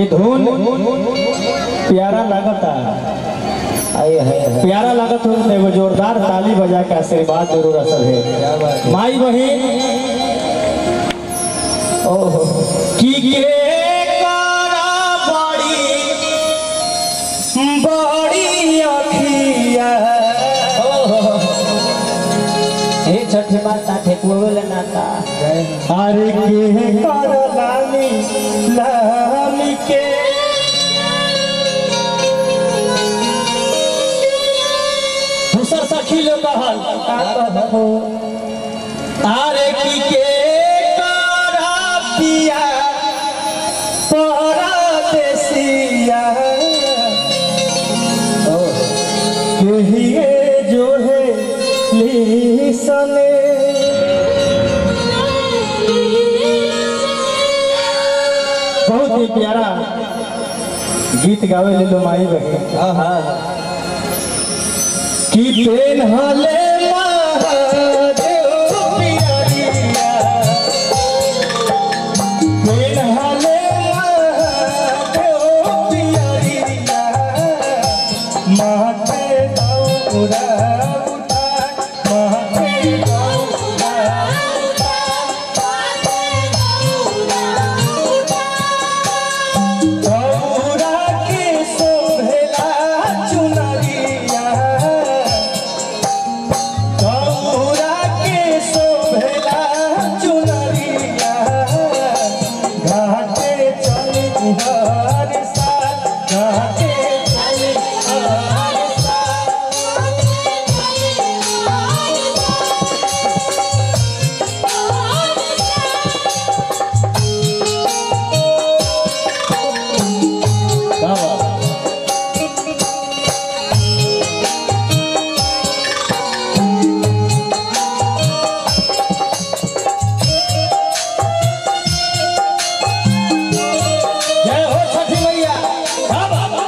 ये धुन प्यारा लागता आए है प्यारा लागत हो तो एगो जोरदार ताली बजा के आशीर्वाद जरूर असल है क्या बात है माई बहन ओहो की के करा बड़ी बड़ी अखिया हे छठी माता ठेकुआ नाता अरे के कर लाली लाली के दूसर सखी लोग कहल अरे की के करा पिया परदेसिया कहिए जो है लीसने बहुत ही प्यारा गीत गावे ले लो माई बहन कि पेन हले महादेव पियरिया पेन हले महादेव पियरिया माथे दौरा उठा माथे दौरा दौरा के शोभेला चुनरिया दौरा के शोभेला चुनरिया घाटे चली हर साल घाटे चली हर साल बाबा जय हो छठी मैया बाबा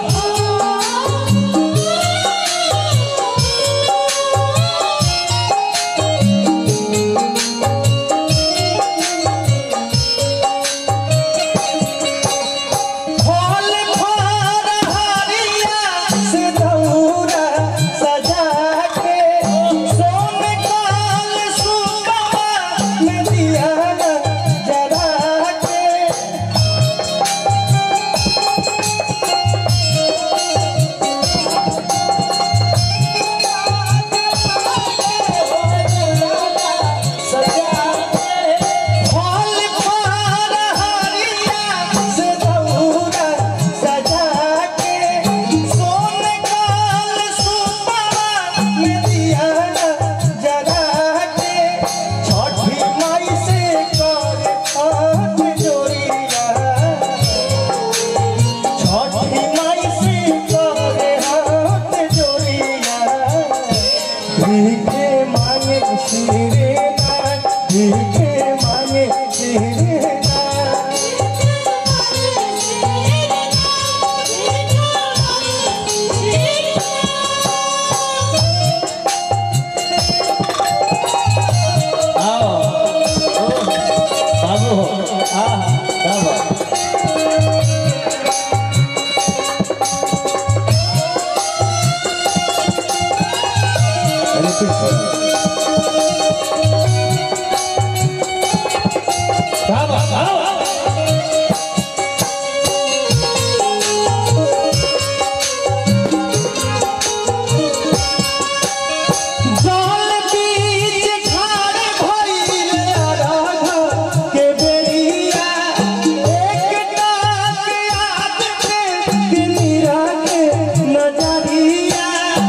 फल फल हरिया से दौरा सजा के सोन काल सुबह में दिया जरा के फल फल हरिया से दौरा सजा के सोन काल सुबह में दिया जरा के छठी माई से कर हाथ जोड़िया छठी माई से कर हाथ जोड़िया भीखे मांगे सिरे ना भीखे मांगे सिरे ना आओ ओ, बाबू हो आ क्या बात रिपीट कर क्या बात आओ जल बीच खाड़ भइल राघव के बेरिया एक टाक याद के नीरा के नजरिया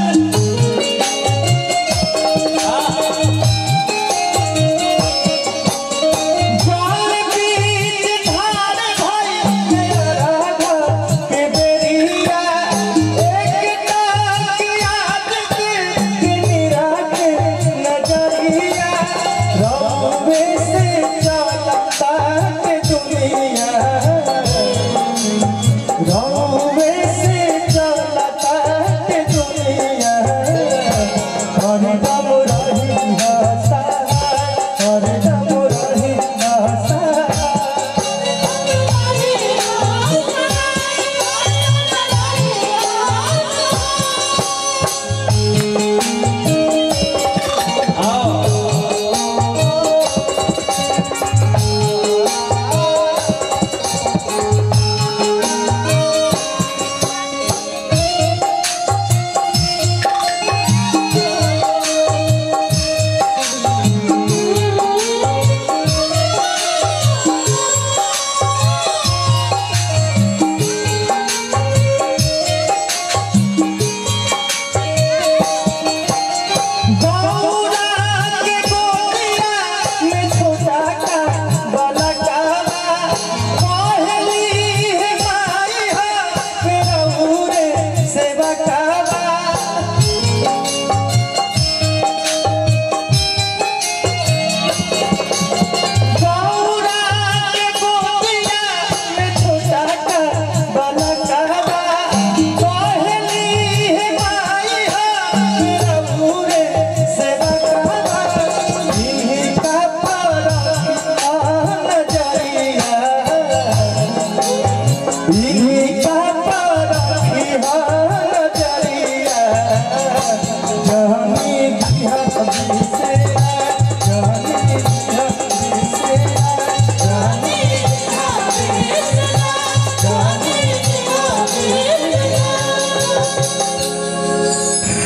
जल बीच खाड़ भइल राघव के बेरिया एक टाक याद के नीरा के नजरिया रबे से चलता के दुनिया रबे से चलता के दुनिया हरदम रही हसा हरदम रही हसा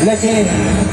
लेकिन